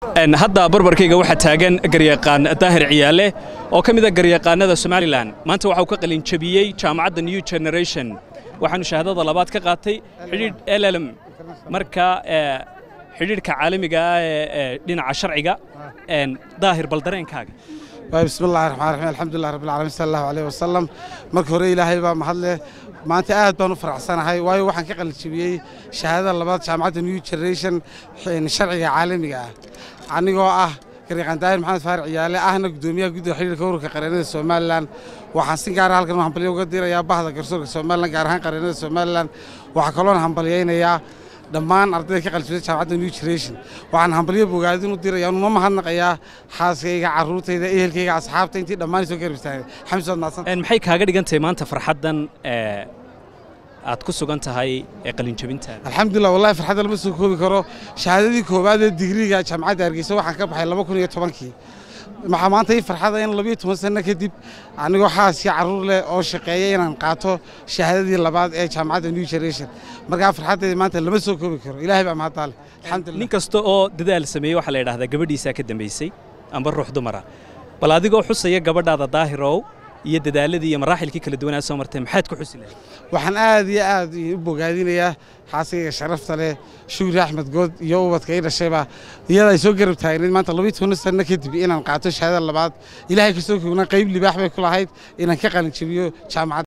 hadda barbarkayga waxaa taagan garyaqaan daahir ciyaale oo ka mida garyaqaanada somalilan maanta waxa uu ka qalinjabiyey jaamacadda new generation waxaanu shahaadada labaad ka qaatay xidhiidh llm marka xidhiidhka caalamiga ah ee dhinaca sharciga daahir bal dareenkaaga bismi llahi raxmaan raxiim alxamdulilah rabbil caalamiin sala allahu alayhi wasalam marka hore ilaahay baa mahadleh maanta aad baan u faraxsanahay waayo waxaan ka qalinjabiyey shahaadada labaad jaamacadda new generation sharciga caalamiga ah anigoo ah garyaqaan daahir maxamed faarac ciyaale ahna guddoomiyaha guddiga xidhiirka ururka qareennada somalilan waxaan si gaara halkan hambalyo uga dirayaa bahda garsoorka somalilan gaar ahaan qareennada somalilan waxaa kaloona hambalyaynayaa dhammaan ardayda ka qalijabtay jaamacadda new generation waxaan hambalyo bogaadin u diraya uma mahadnaqayaa xaaskayga carruurtayda ehelkayga asxaabta intii dhammaan soo garbistaagay xamsi waad mahadsan maxay kaaga dhigan tahay maanta farxaddan aad ku sugan tahay ee qalinjabintaada alxamdulilah wallahi farxadda lama soo koobi karo shahaadadii koowaad ee digriga jaamacadda hargeysa waxaan ka baxay laba kun iyo tobankii waxaa maanta ii farxada in labiyo toban sanno kadib anigoo xaaskii carruur leh oo shaqeeya inaan qaato shahaadadii labaad ee jaamacadda new generation markaa farxaddayda maanta lama soo koobi karo ilaahay baa mahaddaale alxamdulilah nin kasta oo dadaal sameeyey waxaa la yidhahdaa gabadhiisaa ka dambaysay amba ruux dumara bal adigoo xusaya gabadhaada daahirow iyo dadaaladii iyo maraaxilkii kala duwanaa soo martay maxaad ku xusi lahayd waxaan aad iyo aad u bogaadinayaa xaaskayga sharafta leh shukri axmed good iyo ubadka ii dhashayba iyada ay soo garab taagnayd maanta labiyo toban sanno kadib inaan qaato shahaadada labaad ilaahay kasoo kognaa qayb libaax bay ku lahayd inaan ka qalinjabiyo jaamacadda